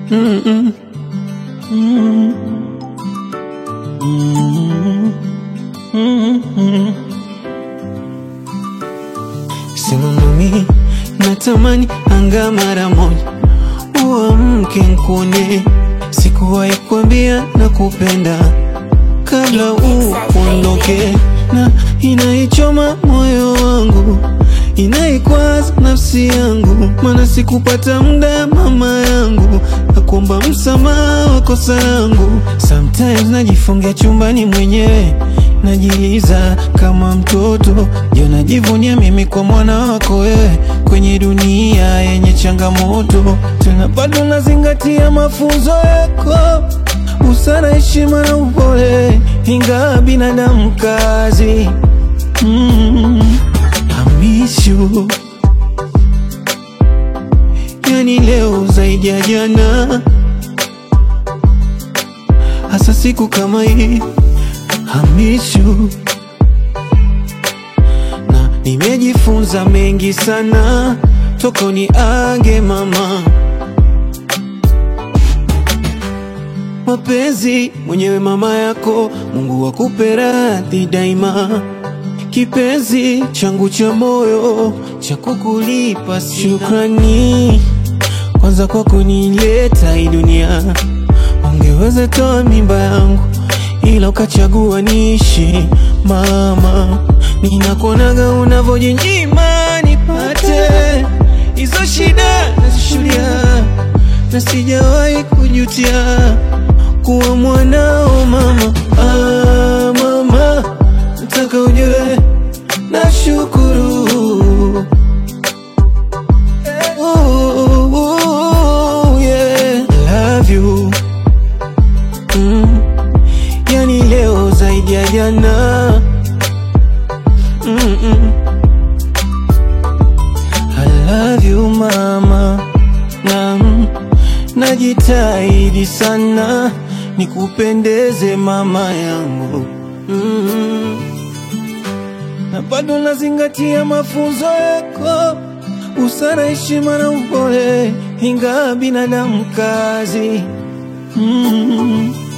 Mm-mm. Mm-mm. Mm-mm. Mm-mm. Sema mami, natamani anga mara moja uamke nkuone, sikuwahi kuambia nakupenda kabla uondoke, na inaichoma moyo wangu, inaikwaza nafsi yangu, maana sikupata muda mama yangu, nakuomba msamaha wa kosa langu. Sometimes najifungia chumbani mwenyewe, najiliza kama mtoto, jo najivunia mimi kwa mwana wako wewe, kwenye dunia yenye changamoto, tena bado nazingatia mafunzo yako busara, heshima na upole, ingawa binadamu kazi. Mm, I miss you. Yani leo zaidi ya jana, hasa siku kama hii. I miss you. Na nimejifunza mengi sana toka uniage mama mapenzi mwenyewe mama yako, Mungu akupe radhi daima, kipenzi changu cha moyo cha kukulipa sina. Shukrani kwanza kwa kunileta hii dunia, ungeweza toa mimba yangu ila ukachagua niishi mama, ninakuonaga unavyojinyima nipate hizo shida nazishuhudia na sijawahi kujutia kuwa mwanao mama. Ah, mama, nataka ujue nashukuru. Oh, oh, yeah. Love you. Mm. Yani leo zaidi ya jana Mm-mm. I love you mama na najitahidi sana nikupendeze mama yangu mm. na bado nazingatia mafunzo yako, busara, heshima na upole, ingawa binadamu kazi mm.